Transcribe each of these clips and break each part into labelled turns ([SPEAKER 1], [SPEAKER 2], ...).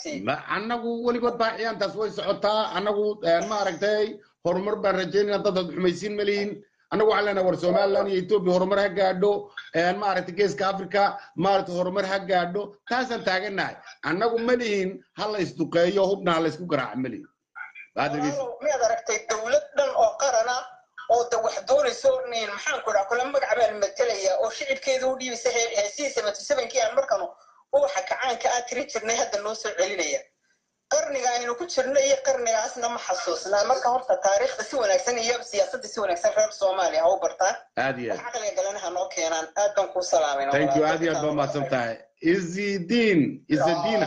[SPEAKER 1] ma annagu weligood baa ciyaantaas way socotaa annagu maaragtay horumar baan rajaynayna dad ad xumaysiin ma lihin annagu waxaan leenahay war somaliland iyo etoobiya horumar ha gaadho maaragtay geeska africa maaragtay horumar ha gaadho taasaan taagannahay annagu ma lihin ha la isduqeeyo hubna ha la isku garaaca ma lihin
[SPEAKER 2] miyaad aragtay dowlad dhan oo qarana oo de wax doonayso maxaan ku dhaha kula magac baan matalaya oo shicibkeeda u dhiibisa heesihii seventy sevenkii aan markanu uwaxa kacaanka aa tiri jirnay hadda noo soo celinaya qarniga aynu ku jirno iyo qarnigaasna ma xasuusnaa marka horta taariikhda si wanaagsan iyo siyaasadda si wanaagsan reer soomaaliya ha u bartaan
[SPEAKER 1] aad iyo
[SPEAKER 2] wax caqliga galana ha noo keenaan aad baan kuu salaamayna
[SPEAKER 1] thank you aad iyo aad baa mahadsan tahay izidin izidina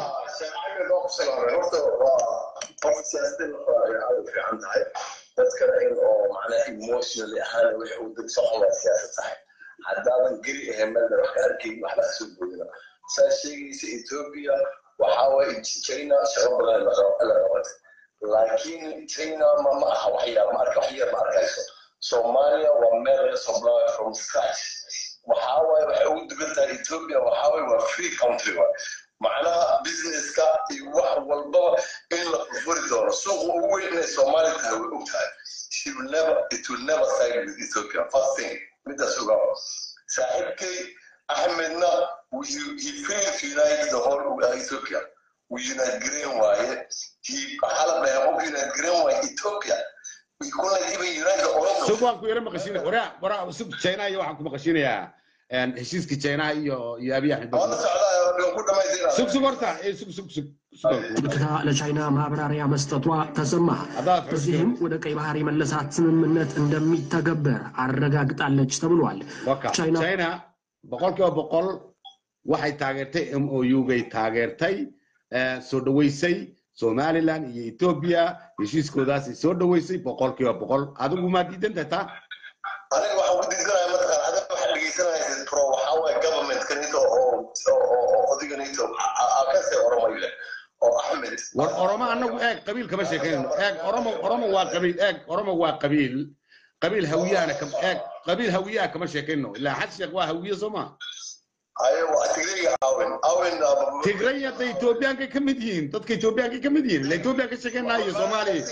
[SPEAKER 3] horta waa siyaasadda u fiican tahay dadkana in oo macnaha emotionally ahaan wixii uu dad socon waa siyaasad tahay haddaadan geli ahayn meelna wax ka arkayn waxba kasoo boodina saa sheegaysa ethiopia waxaa waaye china shaqo badan la qabatay laakiin china ma ma aha wax yar ma arka wax yar ma arkayso soomaaliya waa meel laga soo bilaabay from scratch waxaa waaye waxay ugu dugan tahay ethiopia waxaa waaye waa free country waay macnaha businesska iyo wax walbaba in la furfuri doono suuqa ugu weyn inay soomaali tahay way og tahay she will never it will never side with ethiopia first thing midaas ogaa saaxiibkay axmedna he failed to unite the whole uh, ethiopia we unite green waaye he waxaa la dhahay qof unite green waaye ethiopia we couldn't even unite the oromo
[SPEAKER 1] sug waan ku yara maqashiina waraa waraa sug china iyo waxaan ku maqashinayaa heshiiska china iyo iyo abiy axmed
[SPEAKER 3] waa la socdaa ku dhamaystirna
[SPEAKER 1] sug sug horta eh, sug sug sug
[SPEAKER 4] አሜሪካ ለቻይና ማብራሪያ መስጠቷ ተሰማ። በዚህም ወደ ቀይ ባህር የመለሳት ስምምነት እንደሚተገበር አረጋግጣለች ተብሏል።
[SPEAKER 1] waka china boqolkiiba boqol waxay taageertay m o u gay taageertay eh, soo dhaweysay somaliland iyo ethiopia heshiiskoodaasay soo dhaweysay boqolkiiba boqol adigu maa diidan tahay taa
[SPEAKER 3] aniga waxaan ku diidanahay mataqaan adiga waxaad dhegeysanaysid pro waxaa waaye government-kanito oo oo odiganito akase oromayle oo axmed
[SPEAKER 1] war oromo annagu eeg qabiil kama sheekeynayno eeg oromo oromo waa qabiil eeg oromo waa qabiil qabiil hawiyahana kam eeg qabiil hawiyaha kama sheekayno ilaa xad sheekh waa hawiye soo ma
[SPEAKER 3] ayo waa tigriga awin awin
[SPEAKER 1] tigraya da ethoobiyankay ka mid yihiin dadka ethoobiyankay ka mid yihiin ila ethoobiyan ka sheekaynayo soomaaliya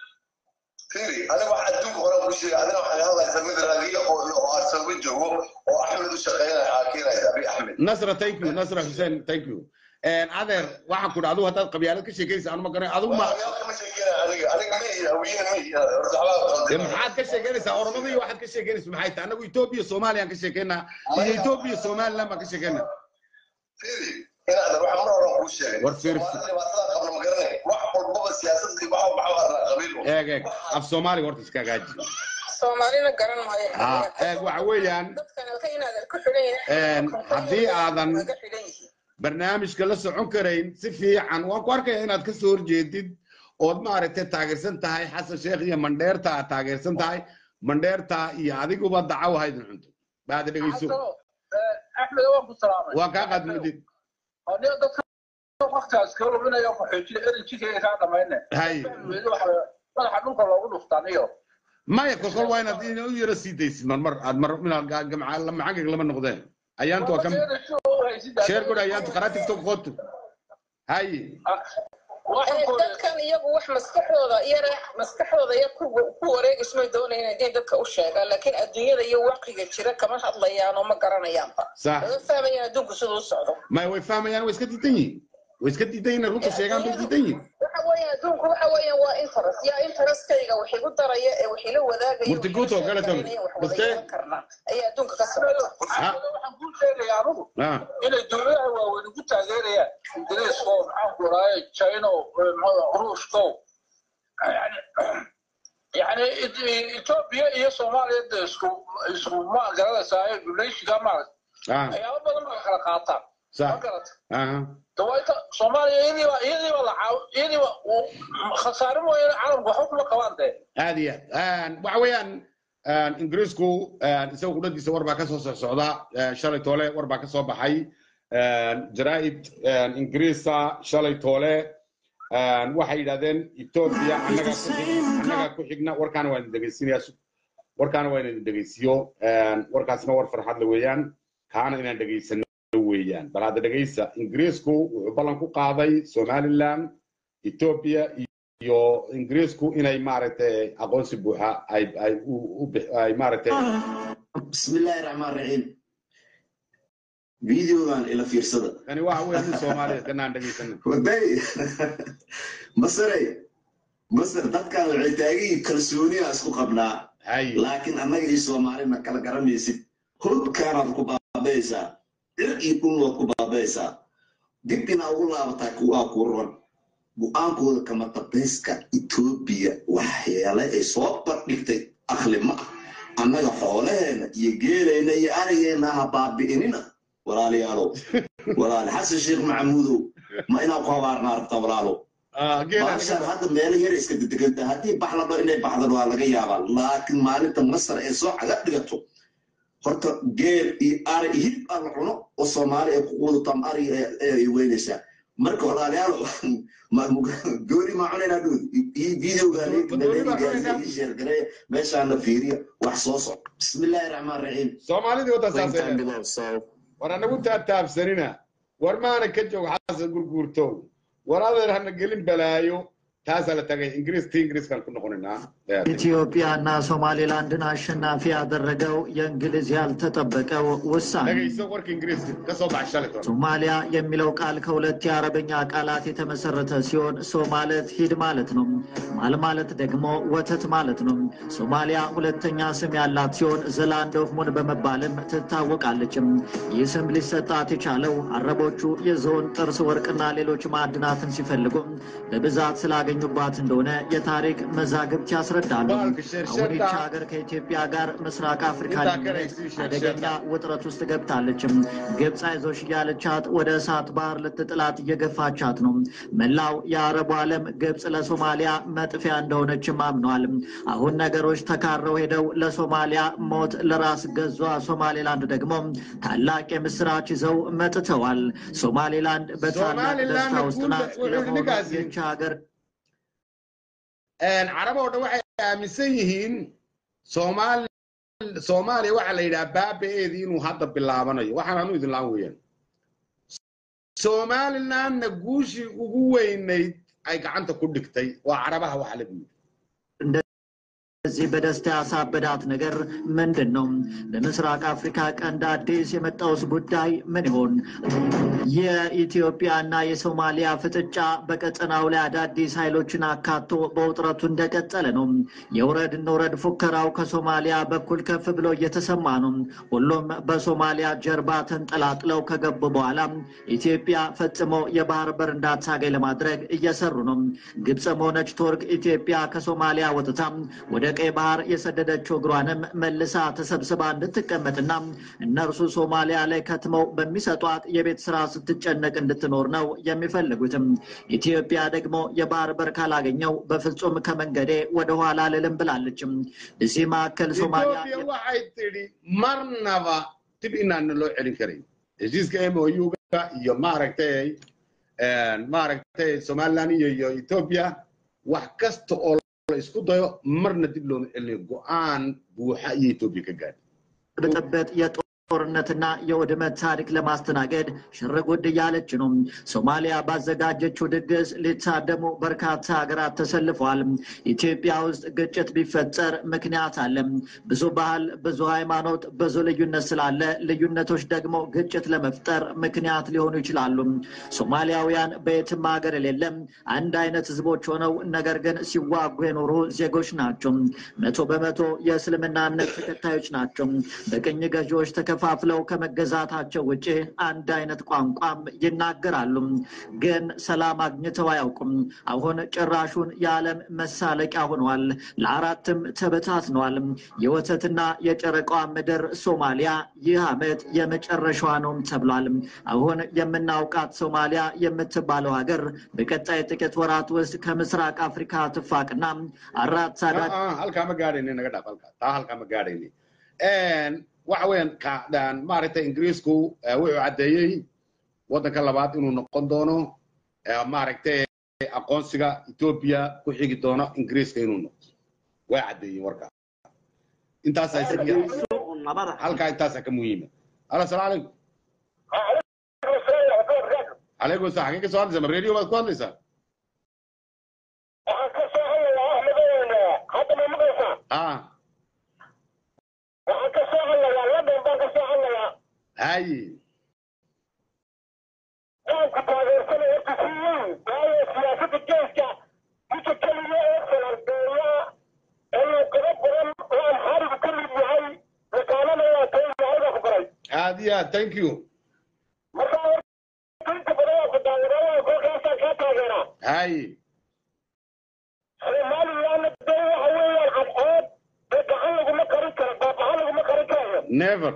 [SPEAKER 3] firi aniga waxaa adduunka hore ku sheegay adina waxaa hadlaysa mid raadiya oo oo arsaba joogo oo axmed u shaqeynaya aa keenaysa abi axmed
[SPEAKER 1] nasra thank you nasra hussein thank you adeer waxaan ku dha adigu haddaad qabyaalad ka sheekaysa anu ma garanay adigu ma
[SPEAKER 3] kama sheekeynaya aniga aniga ma ihi hawiyaha ma ihi
[SPEAKER 1] dee maxaad ka sheekeynaysaa oromada iyo waxaad ka sheekeynaysa maxay tahay annagu etoobiya soomaaliyaan ka sheekeynaa iyo etoobiya somaliland baan ka sheekeynaa
[SPEAKER 3] firi inaadan waxa mar horan kuu sheegay
[SPEAKER 1] war fir
[SPEAKER 3] dhibaatada qabna ma garanay wax walbaba siyaasadii waxa waxa arnaa qabiil
[SPEAKER 1] eeg eeg af soomaaliga horta iska hagaaji
[SPEAKER 2] soomaalina garan maayo
[SPEAKER 1] Ah, eeg waxa weeyaan
[SPEAKER 2] dadkan halka inaadan ku xidhan
[SPEAKER 1] Een, haddii aadan-
[SPEAKER 2] laga xidhan yihiin
[SPEAKER 1] barnaamijka la socon karayn si fiican waan ku arkaya inaad ka soo horjeedid ood maaragtay taageersan tahay xasan sheekh iyo mandheerta aad taageersan tahay mandheerta iyo adiguba dacaw haydin cunto baada dhegeyso
[SPEAKER 5] axmed waan ku salaamay
[SPEAKER 1] waa kaa qaadmadid
[SPEAKER 5] aniga dadka waqtigaas kala luminaya qaxoojiga enerjikayga kaa dhamayne
[SPEAKER 1] hay
[SPEAKER 5] weli waxa madaxa dhulka loogu dhuftaan iyo
[SPEAKER 1] maya kolkol waa inaad in u yaro sii daysid marmar aad mar inaad ga- gamca macangag lama noqdeen ayaantu waa kam sheer godha ayaantu qaraa tiktok qootu hay
[SPEAKER 2] dadkan iyagu wax maskaxdooda yara maskaxdooda ya ku ku wareegismay doonayaan inay dadka u sheegaan laakiin adduunyada iyo waqiga jira kama hadlayaan oo ma garanayaanba
[SPEAKER 1] sax
[SPEAKER 2] laga fahmayaan adduunku siduu u socdo
[SPEAKER 1] maya way fahmayaan way iska diidan yihiin way iska diidan yihin runta sheegaan bay diidan yihin
[SPEAKER 2] waxa weeyaan adduunku waxa weeyaan waa interest yaa interestkayga wax igu daraya ee wax ila wadaagaya
[SPEAKER 1] Murtiguto oo kale tan. Baste?
[SPEAKER 2] karnaa ayaa adduunka ka socota
[SPEAKER 5] waxaan kuu sheegaya anugu
[SPEAKER 1] Ah,
[SPEAKER 5] inay dowladaha waaweyn ugu taageerayaan ingiriiska oo maxaan ku raaya china oo ruushka oo yani yani ethiopia iyo soomaaliya de isku isku ma garanaysaa duleyshiga maarata
[SPEAKER 1] ah,
[SPEAKER 5] waxyaabo badan baa kala qaataan ma
[SPEAKER 1] sax
[SPEAKER 5] garata
[SPEAKER 1] aha
[SPEAKER 5] dawaita soomaaliya iyadiiba iyadiiba la caaw iyadiiba khasaare mooyaane caalamku waxba kuma qabaan dee
[SPEAKER 1] aad iyo aad waxa weeyaan ingiriisku isaga qudhadiisa war baa ka soo socda shalay toole war baa ka soo baxay jaraa'id ingiriisa shalay toole waxay yidhahdeen ethiopia annaga ku xig- annaga ku xigna warkaana waa idin dhegaysinayaa warkaana waa inaan idin dhegaysiyo warkaasna war farxad la weeyaan kaana inaan dhegaysano weeyaan bal hadda dhegaysa ingiriisku wuxuu ballan ku qaaday somaliland ethiopia iyo ingiriisku inay maaragtay aqoonsi buuxa ay ay ay maaragtay
[SPEAKER 6] bismillaahi raxmaan raxiim videogan ila fiirsada
[SPEAKER 1] kani waxa weeye nin soomaaliya kanaan dhegaysanin
[SPEAKER 6] waday masarey masar dadkan waxay taagiyi kalsooniya isku qabnaa laakiin annaga iyo soomaalina kala garamaysid hudkaanaad ku baabaysaa cir iyo dhulnood ku baabaysaa dib inaa ugu laabataa kuwaa ku ron go-aankooda kama dambayska etoobiya waxyeele ay soo bardhigtay akhli ma ah annaga xoolaheena iyo geelayna iyo arigeenna ha baabi'inina walaalayaalow walaale xasan sheekh maxamuudow ma inaa ku habaarnaa rabtaa walaalow baashaan hadda meelo yar iska dedeganta haddii bax la dho inay baxdan waa laga yaabaa laakiin maalinta masar ee soo caga dhigato horta geel iyo ari iyo hilib aan la cuno oo soomaali ay ku quudato ama ari ay weynaysaa marka walaalayaal gooni maa cunaynaa dhow iyo videogaan sheergareeya meeshaana fiiriya wax soo socdo bismillaahi raxmaan raxiim
[SPEAKER 1] soomaalidii wadda saasay war anagu taataabsanina war maana ka joog xasan gurguurtow war adeer hana gelin balaayo taasaa la tagay ingiriis ti ingiriiskaan ku noqonaynaa
[SPEAKER 7] ኢትዮጵያና ሶማሌላንድን አሸናፊ ያደረገው የእንግሊዝ ያልተጠበቀው ውሳኔ
[SPEAKER 1] dhegayso warka ingiriiska ka soo baxa shalay toona
[SPEAKER 7] ሶማሊያ የሚለው ቃል ከሁለት የአረበኛ ቃላት የተመሰረተ ሲሆን ሶ ማለት ሂድ ማለት ነው። ማል ማለት ደግሞ ወተት ማለት ነው። ሶማሊያ ሁለተኛ ስም ያላት ሲሆን ዘላንድ ኦፍ ሙን በመባልም ትታወቃለችም። ይህ ስም ሊሰጣት የቻለው አረቦቹ የዝሆን ጥርስ፣ ወርቅና ሌሎች ማዕድናትን ሲፈልጉ በብዛት ስላገኙባት እንደሆነ የታሪክ መዛግብት ያስረዳሉ። አሁን ይቺ ሀገር ከኢትዮጵያ ጋር ምስራቅ አፍሪካ ሊመለስ አደገኛ ውጥረት ውስጥ ገብታለችም። ግብፅ አይዞሽ እያለቻት ወደ እሳት ባህር ልትጥላት እየገፋቻት ነው። መላው የአረቡ ዓለም ግብፅ ለሶማሊያ መጥፊያ እንደሆነችም አምነዋል። አሁን ነገሮች ተካረው ሄደው ለሶማሊያ ሞት፣ ለራስ ገዟ ሶማሌላንድ ደግሞ ታላቅ የምስራች ይዘው መጥተዋል። ሶማሌላንድ በታላቅ ደስታ ውስጥ ናት። ለመሆኑ ይቺ ሀገር
[SPEAKER 1] carab oo dhan waxay aaminsan yihiin soomaali soomaaliya waxaa la yidhaha baaba-eedii inuu hadda bilaabanayo waxaan anu idin laan weeyaan somalilandna guushii ugu weynayd ay gacanta ku dhigtay waa carabaha waxa la yidhi
[SPEAKER 7] እዚህ በደስታ ያሳበዳት ነገር ምንድን ነው? በምስራቅ አፍሪካ ቀንድ አዲስ የመጣውስ ጉዳይ ምን ይሆን? የኢትዮጵያና የሶማሊያ ፍጥጫ በቀጠናው ላይ አዳዲስ ኃይሎችን አካቶ በውጥረቱ እንደቀጠለ ነው። የውረድ እንውረድ ፉከራው ከሶማሊያ በኩል ከፍ ብሎ እየተሰማ ነው። ሁሉም በሶማሊያ ጀርባ ተንጠላጥለው ከገቡ በኋላ ኢትዮጵያ ፈጽሞ የባህር በር እንዳታገኝ ለማድረግ እየሰሩ ነው። ግብፅም ሆነች ቱርክ ኢትዮጵያ ከሶማሊያ ወጥታ ወደ ቀይ ባህር የሰደደችው እግሯንም መልሳ ተሰብስባ እንድትቀመጥና እነርሱ ሶማሊያ ላይ ከትመው በሚሰጧት የቤት ስራ ስትጨነቅ እንድትኖር ነው የሚፈልጉትም። ኢትዮጵያ ደግሞ የባህር በር ካላገኘው በፍጹም ከመንገዴ ወደኋላ ልልም ብላለችም። እዚህ መካከል ሶማሊያ
[SPEAKER 1] Ethiopia waxay tidhi marnaba dib inaan loo celin karin heshiiska MOU-ga iyo maaragtay maaragtay Somaliland iyo iyo Ethiopia wax kasta oo la isku dayo marna dib looma celinayo go-aan buuxa iyo Ethiopia ka gaadhay
[SPEAKER 7] ብጥብጥ የጦርነትና የውድመት ታሪክ ለማስተናገድ ሽርጉድ እያለች ነው። ሶማሊያ ባዘጋጀችው ድግስ ሊታደሙ በርካታ ሀገራት ተሰልፈዋል። ኢትዮጵያ ውስጥ ግጭት ቢፈጠር ምክንያት አለ። ብዙ ባህል፣ ብዙ ሃይማኖት፣ ብዙ ልዩነት ስላለ ልዩነቶች ደግሞ ግጭት ለመፍጠር ምክንያት ሊሆኑ ይችላሉ። ሶማሊያውያን በየትም ሀገር የሌለም አንድ አይነት ህዝቦች ሆነው ነገር ግን ሲዋጉ የኖሩ ዜጎች ናቸው። መቶ በመቶ የእስልምና እምነት ተከታዮች ናቸው። በቅኝ ገዢዎች ተከፋፍለው ከመገዛታቸው ውጭ አንድ አይነት ቋንቋም ይናገራሉ። ግን ሰላም አግኝተው አያውቁም። አሁን ጭራሹን የዓለም መሳለቂያ ሆነዋል። ለአራትም ተበታትነዋል። የወተትና የጨረቃዋ ምድር ሶማሊያ ይህ ዓመት የመጨረሻዋ ነውም ተብሏል። አሁን የምናውቃት ሶማሊያ የምትባለው ሀገር በቀጣይ ጥቂት ወራት ውስጥ ከምስራቅ አፍሪካ ትፋቅና አራት ሳዳድ
[SPEAKER 1] Ah, ah, halkaa ma gaadhayni naga dhaaf halkaa taa halkaa ma gaadhayni waxa weeyaan ka- daan maaragtay ingiriisku eh, wuxuu caddeeyey waddanka labaad inuu noqon doono eh, maaragtay aqoonsiga ethiopia ku xigi doono ingiriiska inuu noqdo way caddeeyeen warkaa intaasaa isaga halkaa intaasaa ka muhiima alo asalaamu calaykum calaykum asalaam xagee ka soo hadlaysaa ma radio baad ku hadlaysaa
[SPEAKER 8] waxaan ka soo hadlayaa ahmedow hadda ma maqlaysaa
[SPEAKER 1] ah
[SPEAKER 8] waxaan ka soo hadlayaa london baan ka soo hadlayaa
[SPEAKER 1] haye
[SPEAKER 8] qaanku taageersanaya horta si weyn waayo siyaasadda geeska ninka keliya ee falandeeya ee luuqado badan oo amxaarigu ka mid yahay yaqaanana waa kay yahay baa ku baray
[SPEAKER 1] aad iyo aad thank you
[SPEAKER 8] marka horta inta badan waa ku daawadaayaa kolkaasaan kaa taageeraa
[SPEAKER 1] haye
[SPEAKER 8] somalilandna dee waxa weeyaan cadceed dee gacan laguma qarin karo baabaha laguma qarin karayo
[SPEAKER 1] never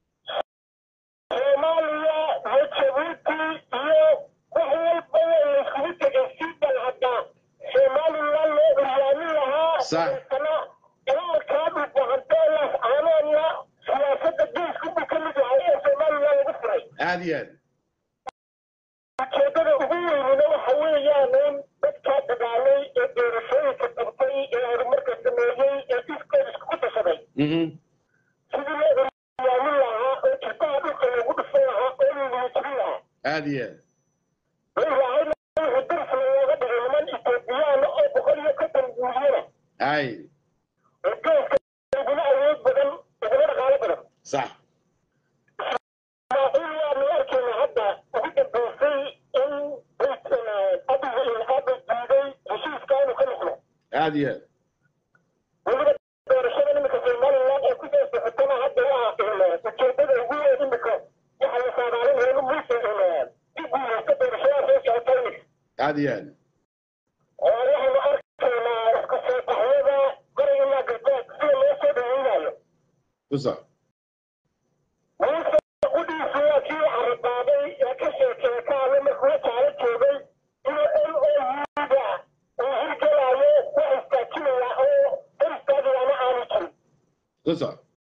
[SPEAKER 8] soomaaliya iyo jabuuti iyo wax walba waa layskugu tegay si bal hadda somaliland loo uryaamin lahaa
[SPEAKER 1] Sax.
[SPEAKER 8] dabeetana dagaalkaa dhulbahanteelaas aanoodna siyaasadda geesku buu ka mid yahay ee somaliland lagu furay
[SPEAKER 1] aad iyo aad
[SPEAKER 8] ujeedada ugu weynina waxa weeyaan in dadkaa dagaalay ee doorashooyinka qabtay ee horumarka sameeyey ee iskood iskugu tashaday
[SPEAKER 1] mhm
[SPEAKER 8] sidii loo uryaamin lahaa oo jirtaha dhulka loogu dhufan lahaa oo liliijin lahaa
[SPEAKER 1] aad iyo aad
[SPEAKER 8] ilaahayna wuxuu darsna looga dhigay niman etoobiyaan oo boqol iyo konton milyana
[SPEAKER 1] haye
[SPEAKER 8] oo geeska uguna awood badan uguna dhaqaalo badan
[SPEAKER 1] sax
[SPEAKER 8] ismaaciil waanu arkayna hadda ugu dambaysay in abiga in aaba diiday heshiiska inuu ka noqdo
[SPEAKER 1] aad iyo aad
[SPEAKER 8] weliba doorashada iminka somaliland ee kusoo socotana hadda waa ujeedada ugu weyn imika waxa la saadaalinaya in muuse ku guuleysto doorashada soo socota iminka
[SPEAKER 1] aad iyo aad
[SPEAKER 8] oo waxaynu arkaynaa isku soo baxyada bari ilaa galbeed sida loo soo dhaweynayo
[SPEAKER 1] ku soc
[SPEAKER 8] muuse qudhiisu waa kii carabaaday ee ka sheekeeye ka hadlay markuu jaalo joogay inuu l o u-da uu hirgelaayo wax istaajinaya oo hor istaagayaana aanu jirin
[SPEAKER 1] ku soc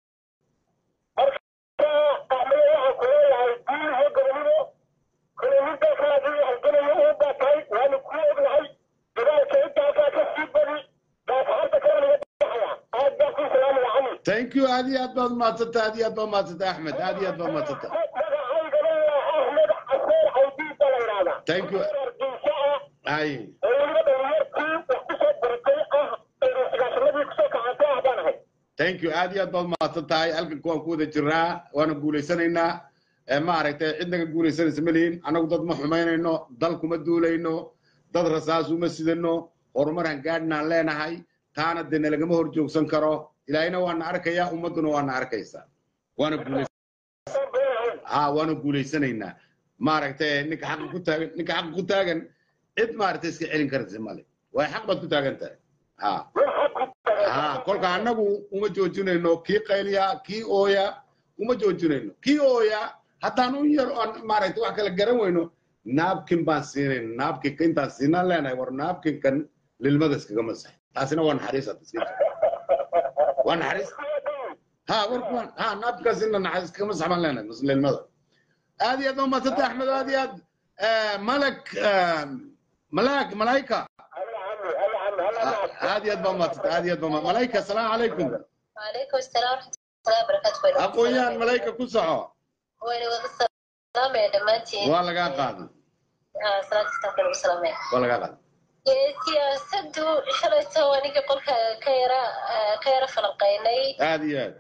[SPEAKER 8] marka axmede waxaan ku leeyahay guuliho gobonimo kolomida kaadii halganayo uu baa tahay waanu kuu ognahay dagaalka intaasaa ka sii badi daafacanta kale naga baxaya aad baan kuu salaamaya cali
[SPEAKER 1] thank you aad iyo aad baad umahadsantay aad iyo aad baad umahadsantay axmed aad iyo aad baad umahadsantay
[SPEAKER 8] magacaygana waa ahmed caseer cawdiid baa la yidhahdaa
[SPEAKER 1] Thank you.
[SPEAKER 8] argeysa ah
[SPEAKER 1] haye
[SPEAKER 8] oo weliba dhalinyartii wax kusoo baratay ah sagaashanadii kusoo kacantay ah baan ahay
[SPEAKER 1] thank you aad iyo aad baad umahadsan tahay halkanka waan ku wada jirnaa waana guulaysanaynaa ee maaragtay cid naga guulaysanaysa ma lihin annagu dad ma xumaynayno dal kuma duulayno dad rasaas uma sidano horumar hangaadhnaan leenahay taana dee nalagama hor joogsan karo ilaahina waana arkayaa ummadduna waana arkaysaa waana guulays
[SPEAKER 8] Saan been ahayn.
[SPEAKER 1] ha waana guulaysanaynaa maaragtay ninka xaqa ku taagan ninka xaqa ku taagan cid maaragtay iska celin karaysa male waay xaq baad ku taagan tahay ha
[SPEAKER 8] Wax xaq ku tagan.
[SPEAKER 1] ha kolka annagu uma joojinayno kii qayliya kii ooya uma joojinayno kii ooya haddaan u yar oon maaragtay wax kala garan weyno naabkin baan siinayna naabkinka intaan siinaan leenahay war naabkinkan lilmada iskaga masax taasina waa naxariis hadda iska jira waa naxariis ha war kuwan ha naabkinkaas ina naxariis iskaga masax baan leenahay mas- lilmada aad iyo aad baa umadsantay axmed aad iyo aad eh, malak eh, malaak malaika
[SPEAKER 8] Alla cami, alla cami, alla cami.
[SPEAKER 1] aad iyo aad baa umadsantay aad iyo aad baa umadsantay malaika asalaamu calaykum
[SPEAKER 9] وعليكم السلام ورحمة الله وبركاته
[SPEAKER 1] aqoon-yahan malayka ku soco
[SPEAKER 9] وين وين السلام يا دمانتي
[SPEAKER 1] waa lagaa qaaday
[SPEAKER 9] آه صلاة استغفر والسلام
[SPEAKER 1] waa lagaa qaaday
[SPEAKER 9] siyaasaddu shalayto aniga qolka ka yara ka yara falanqaynay
[SPEAKER 1] aad iyo aad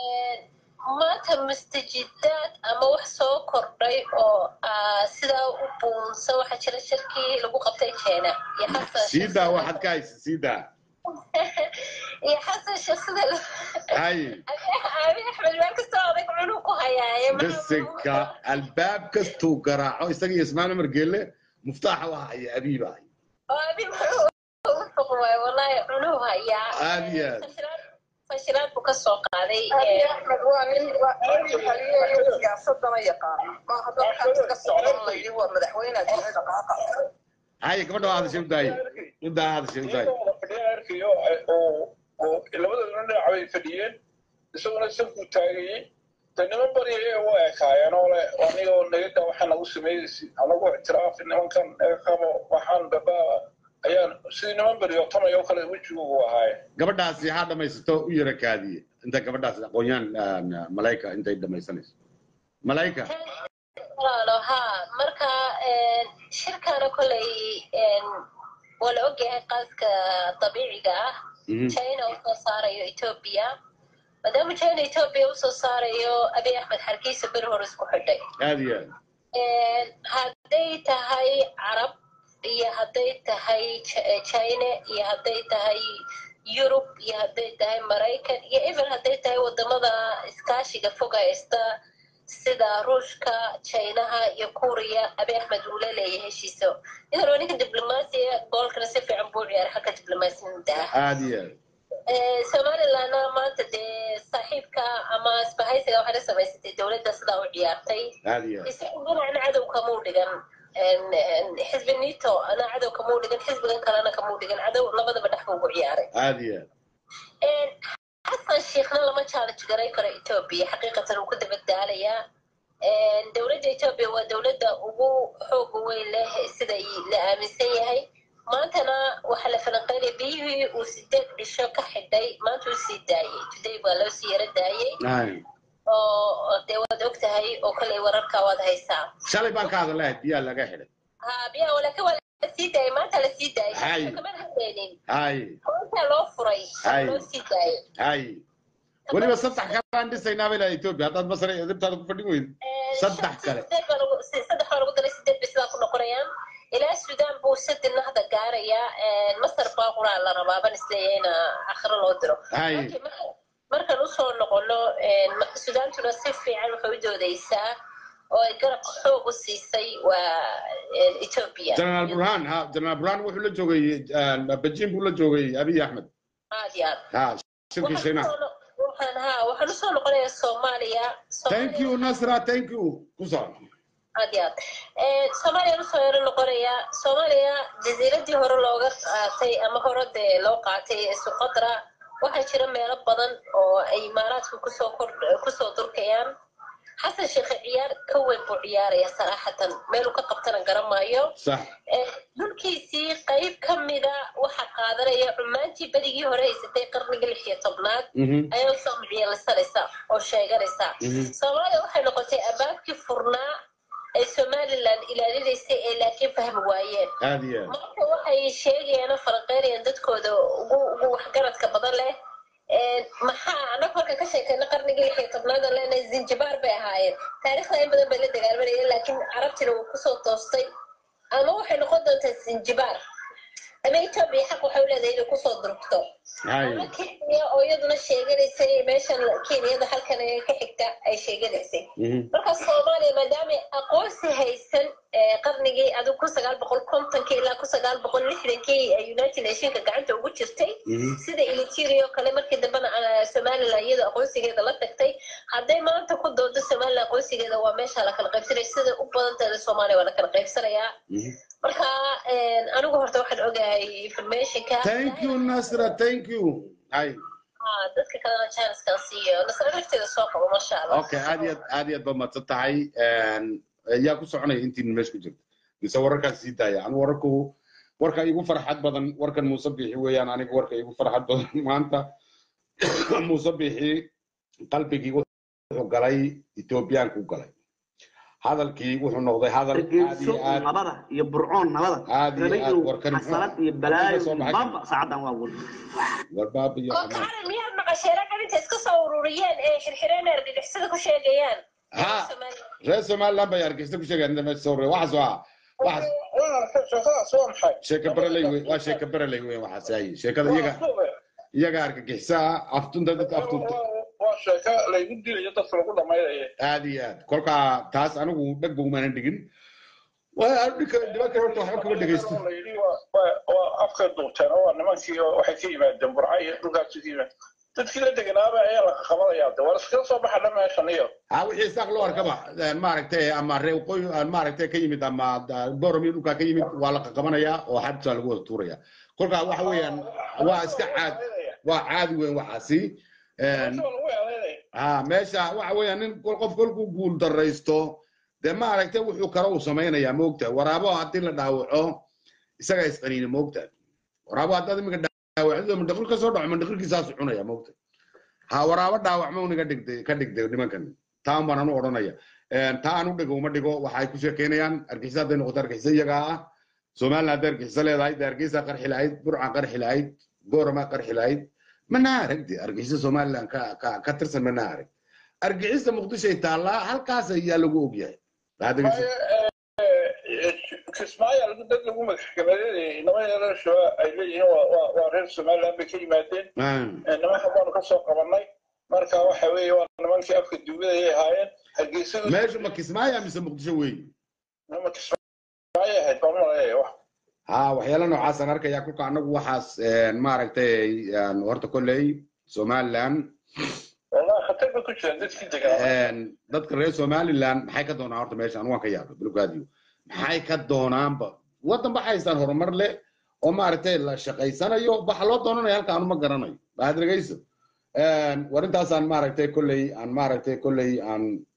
[SPEAKER 9] maanta mustajidaad ama wax soo kordhay oo ah, sidaa u buunsa waxaa jira shirkii lagu qabtay jeena iyo xasan
[SPEAKER 1] sii
[SPEAKER 9] sheekh
[SPEAKER 1] daa
[SPEAKER 9] sida-
[SPEAKER 1] waxaad ka haysa sii daa
[SPEAKER 9] iyo xasan sheekh sida lo-
[SPEAKER 1] hay
[SPEAKER 9] abi axmed meel kastoo adag cunug ku hayaaye
[SPEAKER 1] bisinka albaab kastuu garaaco isaga iyo ismaaiil umar geelle muftaaxa waa haya abiiba haya
[SPEAKER 9] oo abi muxuu u fuq waay wallahi cunuu hayaa
[SPEAKER 1] Aad iyo aad.
[SPEAKER 9] Fashilaad- fashilaad buu ka soo qaaday
[SPEAKER 10] Abi
[SPEAKER 9] ee,
[SPEAKER 10] Axmed waa nin waa nin xaliyeeyo siyaasadana yaqaano maaha dadkan iska socdan la yidhi waa madaxweyne jira dhaqaaqa
[SPEAKER 1] haya gabadha waa hadashay u daaye u daa hadashay u daaye
[SPEAKER 5] iyagoo fadhiya arkayo oo oo labadooda dhinac bay fadhiyeen isaguna sankuu taagayey de niman baryaya u ekaayeen oo le anigoo nagada waxaa nagu sameeyeysi anagu ictiraafi nimankan naga qabo waxaan babaa ayaan sidii niman baryo tamay oo kale wejigugu ahaaye
[SPEAKER 1] gabadhaasi ha dhamaysato u yara kaadiye inta gabadhaas aqoon-yahan malayka intay dhamaysanayso malayka
[SPEAKER 9] walaalo ha marka shirkana koley waa la ogyahay qaaska dabiiciga ah china usoo saarayo ethiopia maadaama china ethiopia usoo saarayo abiy axmed xarkiisa beri hore isku xidhay
[SPEAKER 1] aad iyo aad
[SPEAKER 9] hadday tahay carab iyo hadday tahay china iyo hadday tahay yurub iyo hadday tahay maraykan iyo even hadday tahay wadamada iskaashiga fog haysta sida ruushka chinaha iyo kuriya abiy axmed uu la leeyahay heshiiso idan waa ninka diblomaasiya goolkana si fiican buu ciyaaray xagga diblomaasiyada ah
[SPEAKER 1] aad iyo aad
[SPEAKER 9] somalilandna maanta dee saaxiibka ama isbahaysiga waxay la samaysatay dowladda sidaa u ciyaartay
[SPEAKER 1] aad iyo aad
[SPEAKER 9] isagu dhinacna cadow kamuu dhigan xisbi nito ana cadow kamuu dhigan xisbigan kalena kamuu dhigan cadow labadaba dhex buu ugu ciyaaray
[SPEAKER 1] aad iyo aad
[SPEAKER 9] xasan sheekhna lama challenge garay karo ethiopia xaqiiqatan uu ku dabadaalayaa dowladda ethiopia waa dowladda ugu xooga weyn leh sida la aaminsan yahay maantana waxaa la falanqeynaya biyihii uu sideed cisho ka xidhay maanta uu sii daayey today baa loo sii yaro daayey oo dee waad og tahay oo kale wararka waad haysaa
[SPEAKER 1] shalay baan ka hadalahay biyaa laga xidhay
[SPEAKER 9] ha biyaha walaakin waa la sii daayey maanta la sii
[SPEAKER 1] Hay.
[SPEAKER 9] daayey kamana hadlaynin
[SPEAKER 1] hay
[SPEAKER 9] maanta loo furay
[SPEAKER 1] Hay.
[SPEAKER 9] loo sii daayey
[SPEAKER 1] hay weliba saddex kalaan dhisaynaa bay lahay ethiopia haddaad masar edibtaada ku fadhin weyd saddex kale
[SPEAKER 9] sideed baa lagu si- saddex baa lagu daray sideed bay sidaa ku noqonayaan ilaa sudan buu sadina hadda gaarayaa masar baa quraa la rabaa ban isleeyahay ina akhiro loo diro
[SPEAKER 1] hay
[SPEAKER 9] Laakiin mar- markaan usoo noqono sudaantuna si fiican waxay u doodeysaa oo ay garabka xoog u siisay waa ethiopia
[SPEAKER 1] generaal burhan ha generaal burhan wuxuu la joogay beijing buu la joogay abiy axmed
[SPEAKER 9] aad iyo aad
[SPEAKER 1] ha shirkii
[SPEAKER 9] Waxaan
[SPEAKER 1] shiinaha
[SPEAKER 9] usoo no- waxaan ha waxaan usoo noqonayaa soomaaliya
[SPEAKER 1] thank you nasra thank you ku soco
[SPEAKER 9] aad iyo aad soomaaliya usoo yaro noqonayaa soomaaliya jasiiradii hore looga qaatay ama hore dee loo qaatay ee suqadra waxaa jira meelo badan oo ay imaaraadku kusoo kor kusoo durkayaan xasan sheekhe ciyaar ka weyn buu ciyaaraya saraaxatan meeluu ka qabtana garamaayo
[SPEAKER 1] sax
[SPEAKER 9] dhulkiisii qayb ka mida waxa qaadanaya cumaantii berigii hore haysatay qarnigii lix iyo tobnaad
[SPEAKER 1] Mhm.
[SPEAKER 9] ayaa usoo micyeelisanaysa oo sheeganaysa
[SPEAKER 1] Mhm.
[SPEAKER 9] soomaaliya waxay noqotay abaabkii furnaa ay somaliland ilaalinaysay ee laakiin fahmi waayeen
[SPEAKER 1] aad iyo aad
[SPEAKER 9] marka waxay sheegayaan oo falanqeynayaan dadkooda ugu ugu waxgaradka badan leh Een, maxaa annaga marka ka sheekayna qarnigii lix iyo tobnaad oo leenahay zinjibaar bay ahaayeen taariikhda in badan bay la dagaalmanayeen laakiin carabtina wuu kusoo toostay ama waxay noqon doontaa zinjibaar ama etoobiya xaq waxay u leedahay inay kusoo durugto
[SPEAKER 1] hay
[SPEAKER 9] ama kenya oo iyaduna sheeganaysay meeshan kenyada halkan ee ka xigta ay sheeganaysay
[SPEAKER 1] Mhm.
[SPEAKER 9] marka soomaaliya maadaama aqoonsi haysan ee qarnigii adigu kun sagaal boqol kontonkii ilaa kun sagaal boqol lixdankii ee united nationka gacanta ugu jirtay
[SPEAKER 1] Mhm.
[SPEAKER 9] sida elitiria oo kale markii dambena ah, somaliland iyada aqoonsigeeda la tagtay hadday maanta ku doodo somaliland aqoonsigeeda waa meesha la kala qaybsanaya sida u badanteeda soomaaliya waa la kala qaybsanayaa
[SPEAKER 1] Mhm.
[SPEAKER 9] marka een, anigu horta waxaan ogahay informationka
[SPEAKER 1] thank you nasra thank you hay
[SPEAKER 9] Ah, dadka kalena chancekan siiyo nasra nafteeda soo qabo masha allah
[SPEAKER 1] okay aad iyo aad aad iyo aad baad mahadsan tahay yaa ku soconaya intiin meesha ku jirta mise wararkaas sii daaya anu wararku warka igu farxad badan warkan muuse bixi weeyaan aniga warka igu farxad badan maanta muuse bixi qalbigii wuxuu galay ethoobiyaanku galay hadalkii wuxuu noqday hadal aad
[SPEAKER 11] hargeyso
[SPEAKER 1] iyo aad
[SPEAKER 11] nabada iyo burcoon nabada
[SPEAKER 1] aad iyo
[SPEAKER 11] rabay
[SPEAKER 1] aad
[SPEAKER 11] inuu
[SPEAKER 1] warkan
[SPEAKER 11] xasalad iyo balaayo
[SPEAKER 1] soo baxay.
[SPEAKER 11] bamba saacadan waa wal
[SPEAKER 1] warbaab iyo
[SPEAKER 9] oo
[SPEAKER 1] xamaad
[SPEAKER 9] kaalin miyaad maqasheen raggan intay iska soo ururiyeen ee xirxireen argagixisada ku sheegayaan
[SPEAKER 1] ha reer somaliland bay argeysta ku sheegayaan inta meesha soo rurey waxaas waa waxaas
[SPEAKER 5] shaqadaas waa maxay
[SPEAKER 1] sheeka bereley wey waa sheeka bereley wey waxaas ay sheekada iyaga iyaga argagixisaa aftunta dadka aftunta
[SPEAKER 5] waa sheeko laygu dilayo dadka lagu dhamaynaya
[SPEAKER 1] aad iyo aad kolkaa taas anigu dheg bogumaanan dhigin waa dhika dhibanka horta waxba kama dhegeysto
[SPEAKER 5] la yidhi waa- waa waa afka duubteen oo waa nimankii oo waxay ka yimaadeen burca iyo dhulkaasi ka yimaad dadkii la deganaaba ayaa la qabanayaa de war iskaga soo baxa dhan meeshan iyo
[SPEAKER 1] ha wixii saaq loo arkaba maaragtay ama reer waqooyi maaragtay ka yimid ama boromi dhulkaa ka yimid waa la qaqabanayaa oo xabsaa lagu wada tuuraya kolkaa waxa weeyaan waa iska caad waa caadi weyn waxaasi
[SPEAKER 5] lagu eedeynaya
[SPEAKER 1] ha meesha waxa weeyaan nin kol- qof kolkuu guul daraysto dee maaragtay wuxuu kale uu samaynayaa moogtahay waraabo haddii la dhaawaco isagaa isqaniina moogtahay waraabo haddaad iminka dhaawacdo mandhaqil ka soo dhaco mandhaqilkiisaasu cunaya moogtahay ha waraabo dhaawacma uniga dhigtay ka dhigtay nimankan taan baan anu odhanaya taa aan u dhigo uma dhigo waxay ku sheekeynayaan argixisa hadday noqoto argixisa iyagaa ah somaliland hadday argixisa leedahay dee hargeysa qarxi lahayd burca qarxi lahayd goorama qarxi lahayd mana arag de argixisa somaliland ka ka ka tirsan mana arag argixisa muqdishoay taallaa halkaas ayaa lagu ogyahay
[SPEAKER 5] kismaayo lagu dad lagu maxkamadeynayay inama yaran shabaab ay leeyihiin waa reer somaliland bay ka yimaadeen nimanka baanu ka soo qabanay marka waxa weeye waa nimankii afka duugadayay ahaayeen hargeysadu
[SPEAKER 1] meeshu ma kismaayo mise muqdisho weeye
[SPEAKER 5] ma kismaayo ahayd baan maleeya wax
[SPEAKER 1] ha waxyaala noocaasaan arkaya kulka anagu waxaas maaragtay horta kolley somaliland
[SPEAKER 5] wallahi khatar ba ku jiraan dadkii degan
[SPEAKER 1] dadka reer somaliland maxay ka doonaan horta meesha anu waan ka yaabay bilkaadiyo maxay ka doonaanba waddan ba haystaan horumar leh oo maaragtay la shaqaysanayo waxa loo doonanayo halka anu ma garanayo baad dhegayso war intaasaan maaragtay kolley aan maaragtay kolley aan